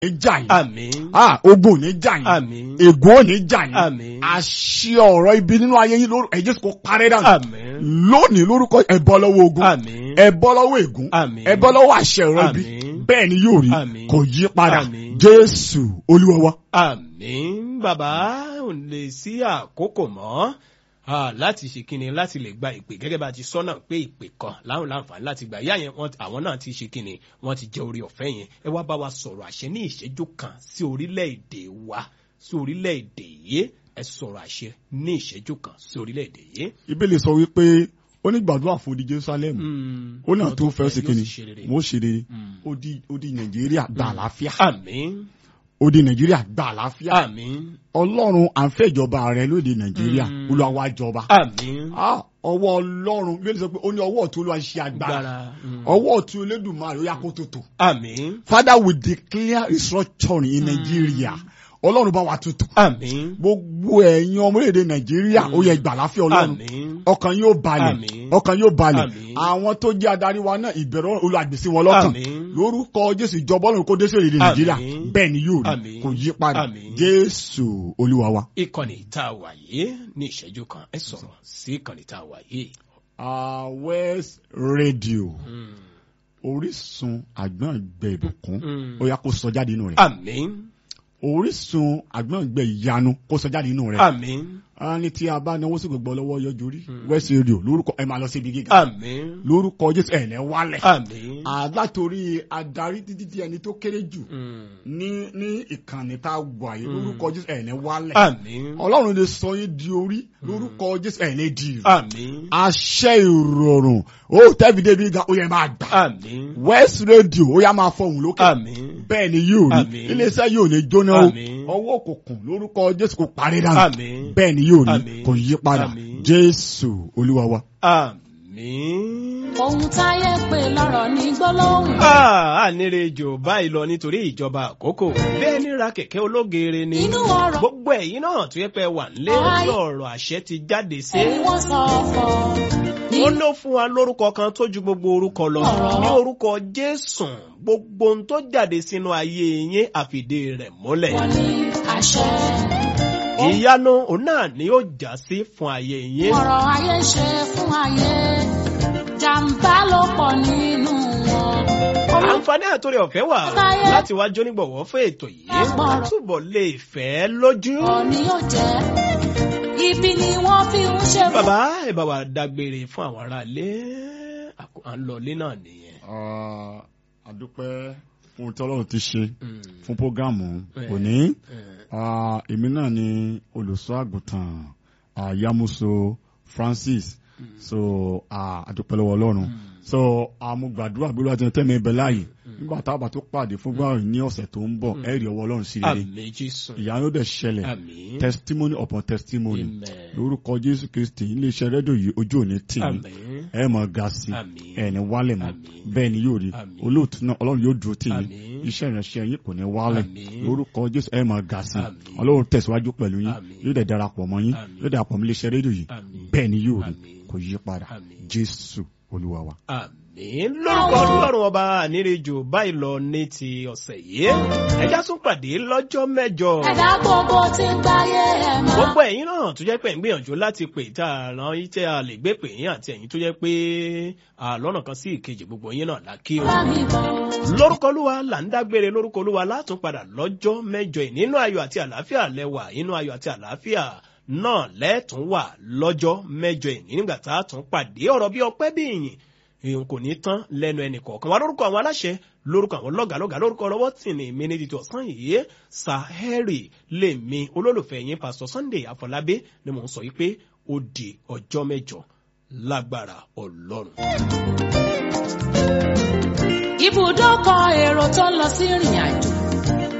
ní jà yín àmín ah ogun ò ní jà yín àmín ègún ò ní jà yín àmín àṣẹ ọ̀rọ̀ ibi nínú ayé yín lórúkọ ẹ̀jẹ̀ kò parẹ́ dànù àmín lónìí lórúkọ ẹ bọ́ lọ́wọ́ ogun àmín ẹ bọ́ lọ́wọ́ ègún àmín ẹ bọ́ lọ́wọ́ àṣẹ ọ̀rọ̀ ibi Àmín. bẹ́ẹ̀ ni yóò rí Àmín. kò yí padà Àmín. jésù olúwa wa. àmín bàbá ò lè sí àkókò mọ́ ah, láti ṣe kíni láti lè gba ìpè gẹ́gẹ́ bá a ti sọ́nà pé ìpè kan láwọn láǹfààní láti gbà ìyá yẹn wọ́n- àwọn náà ti ṣe kíni wọ́n ti jẹ́ orí ọ̀fẹ́ yẹn ẹ wá bá wa sọ̀rọ̀ àṣẹ ní ìṣẹ́jú kan sí orílẹ̀-èdè wa sí orílẹ̀-èdè yìí ẹ sọ̀rọ̀ àṣẹ ní ìṣẹ́jú kan sí orílẹ̀-èdè yìí. ìbéèrè sọ wípé ó ní gbàdúrà fún odi jerusalem Mm. ó náà Àwọn tó fẹ́ ṣe yóò kíni sì ṣe rere. mo ṣe rere Mm. ó di ó di nàìjíríà gba àlàáfíà àmín ó di nàìjíríà gba àlàáfíà àmín ọlọ́run à ń fẹ́ ìjọba rẹ lóde nàìjíríà Mm. olúwa wa jọba àmín Ah, ọwọ́ ọlọ́run bí ó ti sọ pé ó ní ọwọ́ ọ̀tún olúwa ṣe agbára gbára mm. ọwọ́ ọ̀tún olódùmarè ó yá kó tó tò àmín father we declare restructuring in nigeria ọlọ́run bá wa tutù àmín gbogbo ẹ̀yin ọmọléèdè nàìjíríà ó yẹ gbà láfíà ọlọ́run àmín ọkàn yóò balẹ̀ Àmín. ọkàn yóò balẹ̀ Àmín. àwọn tó jẹ́ adarí wa náà ìbẹ̀rù olùgbèsè wọn lọ́kàn Àmín. lórúkọ jésù ìjọba ọlọ́run kó dé sí èdè nàìjíríà Àmín. bẹ́ẹ̀ ni yóò rí Àmín. kò yí padà Àmín. jésù olúwa wa. ìkànnì tá a wà yìí ní ìṣẹ́jú kan ẹ sọ̀rọ̀ sí ìkànnì tá a wà yìí. Ah, west radio Mm. orísun àgbọ̀ngbẹ̀ ìbùkún Mm. ó yá kó sọ jáde nínú rẹ̀ àmín orísun àgbọ̀ngbẹ̀ ìyanu kó sọ jáde nínú rẹ̀ àmín a ní tí a bá náwó sí gbogbo ọlọ́wọ́ yọjú rí west radio lórúkọ ẹ máa lọ síbi gíga àmín lórúkọ jésù ẹ̀ ní wálẹ̀ àmín. àlátorí adarí títí tí ẹni tó kéré jù Mm. ní ní ìkànnì tá a gbọ́ àyè lórúkọ jésù ẹ̀ ní wálẹ̀ àmín ọlọ́run lè sọ yín di orí lórúkọ jésù ẹ̀ ní di ìrù àmín àṣẹ ìrọ̀rùn ó tẹ́bi débi ga ó yẹ máa gbà àmín west radio ó yá máa fọhùn lókè àmín bẹ́ẹ̀ ni yóò rí Àmín. iléeṣẹ́ yóò ní jóná o Àmín. ọwọ́ òkùnkùn lórúkọ jésù kò parí dànù àmín bẹ́ẹ̀ ni yóò rí Àmín. kò yí padà Àmín. jésù olúwa wa. àmín. ohun táyé pè lọ́rọ̀ ní gbólóhùn. ànírejò báyìí lọ nítorí ìjọba àkókò bẹ́ẹ̀ ní ra kẹ̀kẹ́ ológeere ni inú ọ̀rọ̀ gbogbo ẹ̀yin náà tó yẹ pé wà nílé Ayé. lọ́rọ̀ àṣẹ ti jáde sí. ẹni wọ́n sọ ọ̀fọ̀ ó ló fún wa lórúkọ kan tó ju gbogbo orúkọ lọ Ọ̀rọ̀. ní orúkọ jésù gbogbo ohun tó jáde sínú ayé yín àfìdí rẹ̀ múlẹ̀. wọn ní àṣẹ. ìyanu òun náà ni ó já sí fún ayé yín. ọ̀rọ̀ ayé ṣe fún ayé jàǹbá ló pọ̀ nínú wọn. àǹfààní àtòrí ọ̀fẹ́ wà Táyé. láti wá jónígbọ̀wọ́ fún ètò yìí Ẹ̀gbọ́n. túbọ̀ lè fẹ́ lójú. ọ̀rọ̀ ni yóò jẹ́ ibi ni wọ́n fi ń ṣe fún. bàbá ẹ bá wa dágbére fún àwọn aráalé Àkó- à ń lọ ilé náà nìyẹn. àdúpẹ́ fún ohun tí ọlọ́run ti ṣe Mm, fún prógámù Eh. òní mm. Ah, èmi náà ni olùṣọ́ àgùntàn ah, Yamuso Francis so ah, àdúpẹ́ lọ́wọ́ ọlọ́run so àmú gbàdúrà bí olúwa ti ń tẹ́mi ibẹ̀ láàyè nígbà táwọn bá tó pàdé fún gbàrún ní ọ̀sẹ̀ tó ń bọ̀ ẹ rí ọwọ́ ọlọ́run sí rere àmì jésù ìyanu dẹ̀ ṣẹlẹ̀ àmì testimony upon testimony amen lórúkọ Jésù Kristi iléeṣẹ́ rédíò yìí ojú òní tì í àmì ẹ mọ̀ ga sí Àmín. ẹ ní wálẹ̀ mọ́ Àmín. bẹ́ẹ̀ ni yóò rí Àmín. olóòtú náà ọlọ́run yóò dúró tì yín Àmín. iṣẹ́ ìránṣẹ́ yín kò ní wálẹ̀ Àmín. lórúkọ Jésù ẹ mọ̀ ga sí Àmín. ọlọ́run tẹ̀síwájú pẹ̀lú yín Àmín. yóò dẹ̀ darapọ̀ mọ́ yín Àmín. yóò darapọ̀ mọ́ iléeṣẹ́ rédíò yìí Àmín. bẹ́ẹ̀ ni yóò rí Àmín. kò yí padà Àmín. Jésù Olúwa wa. àmì lórúkọ ọlọ́run ọba ànírejò báyìí lọ ní ti ọ̀sẹ̀ yìí ẹjá tún pàdé lọ́jọ́ mẹ́jọ. ẹ̀dá gbogbo ti ń gbáyé ẹ̀ máa. gbogbo ẹ̀yin náà tó jẹ́ pé ń gbìyànjú láti pè tá a ràn yín tẹ́ a lè gbé pè yín àti ẹ̀yin tó jẹ́ pé à, lọ́nà kan sí ìkejì gbogbo yín náà la kí o. bá mi bọ̀. lórúkọ olúwa là ń dágbére lórúkọ olúwa látún padà lọ́jọ́ mẹ́jọ yìí nínú ayọ̀ àti àlàáfíà lẹ́wà inú ayọ̀ àti àlàáfíà náà lẹ́tún wà lọ́jọ́ mẹ́jọ yìí nígbà tá a tún pàdé ọ̀rọ̀ bí ọpẹ́ bí ìyìn èèyàn kò ní tán lẹ́nu ẹnì kọ̀ọ̀kan wa lórúkọ àwọn aláṣẹ lórúkọ àwọn lọ́gàlọ́gà lórúkọ ọlọ́wọ́ tì ní mi ní títí ọ̀sán yìí sahẹ́rì lèmi olólùfẹ́ yín pásítọ̀ Sunday Àfọlábí ni mò ń sọ yìí pé ó di ọjọ́ mẹ́jọ lágbára ọlọ́run. ibùdókọ̀ èrò tó ń lọ sí ìrìn àjò